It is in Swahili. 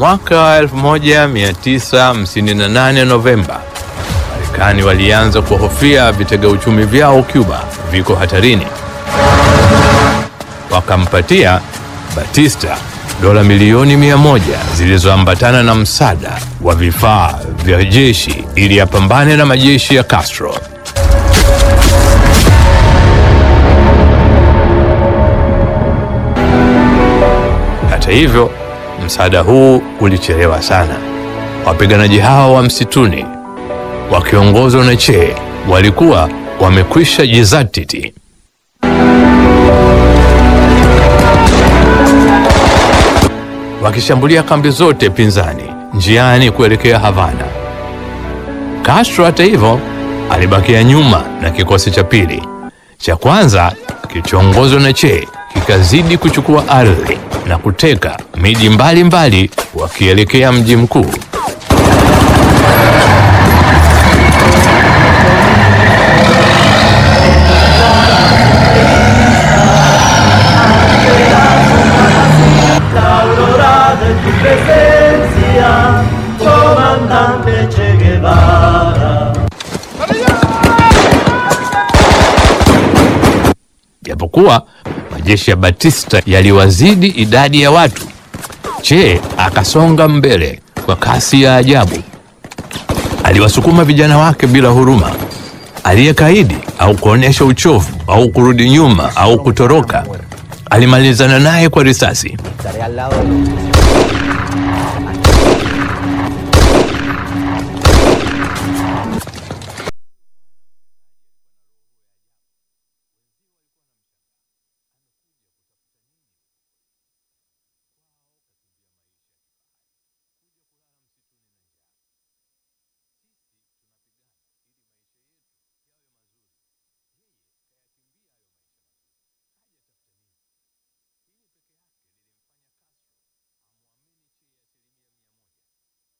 Mwaka 1958 Novemba, Marekani walianza kuhofia vitega uchumi vyao Cuba viko hatarini. Wakampatia Batista dola milioni mia moja zilizoambatana na msaada wa vifaa vya jeshi ili apambane na majeshi ya Castro. Hata hivyo, msaada huu ulichelewa sana. Wapiganaji hao wa msituni wakiongozwa na Che walikuwa wamekwisha jizatiti. wakishambulia kambi zote pinzani njiani kuelekea Havana. Castro hata hivyo alibakia nyuma na kikosi cha pili. Cha kwanza kilichoongozwa na Che kikazidi kuchukua ardhi na kuteka miji mbalimbali wakielekea mji mkuu. La aurora de tu presencia, comandante Che Guevara. Japokuwa majeshi ya Batista yaliwazidi idadi ya watu, Che akasonga mbele kwa kasi ya ajabu. Aliwasukuma vijana wake bila huruma. Aliyekaidi au kuonyesha uchovu au kurudi nyuma au kutoroka, alimalizana naye kwa risasi. Estaré al lado de los